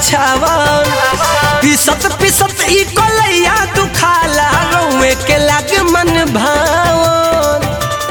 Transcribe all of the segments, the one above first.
परिछावन पिसत पिसत ई कलैया दुखाला रउए के लागे मन भावन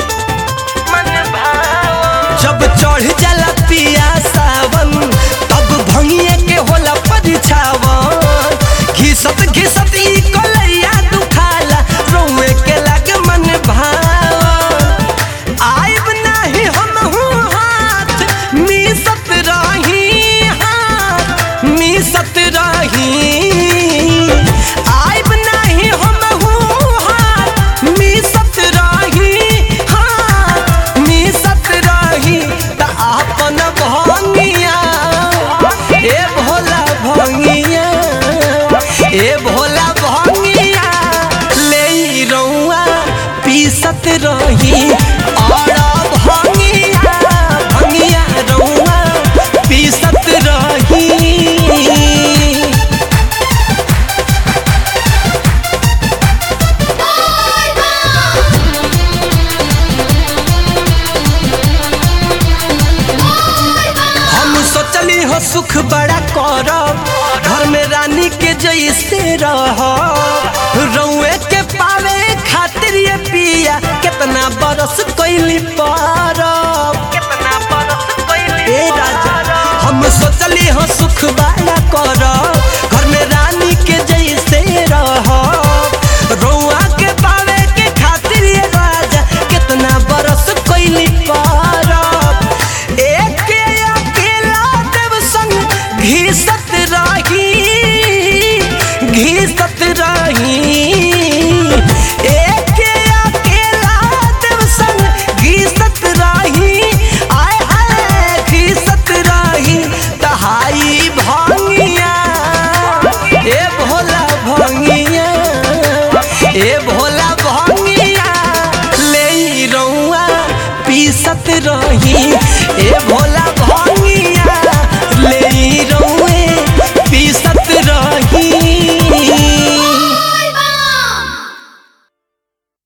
जब चढ़ जाला पिया सावन तब भंगिए के होला परिछावन घिसत घिसत ई कलैया दुखाला रउए के लागे मन भावन आइब नाही हमहू हाथ मिसत रही हाथ मिसत रही आइब नाही हमहू हाथ मिसत रही हाथ मिसत रही त आपन भंगिया ए भोला भंगिया ए भोला भंगिया ले रउआ पीसत रही और भंगिया भंगिया रउआ पीसत रही हम सोचली हो सुख बड़ा करब घर में रानी के जैसे रह रउए के पावे खातिर ये पिया कितना बरस कैली पारब कितना बरस कैली ए राजा हम सोचली हो सुख बड़ा करब घर में रानी के जैसे रह रउआ के पावे के खातिर ये राजा कितना बरस कैली पारब एक अकेला देव संग घिसत रही घिसत रही एक अकेला देव संग घिसत रही आय हाय घिसत रही तहाई भंगिया ए भोला भंगिया ए भोला भंगिया ले रउआ पीसत रही ए भोला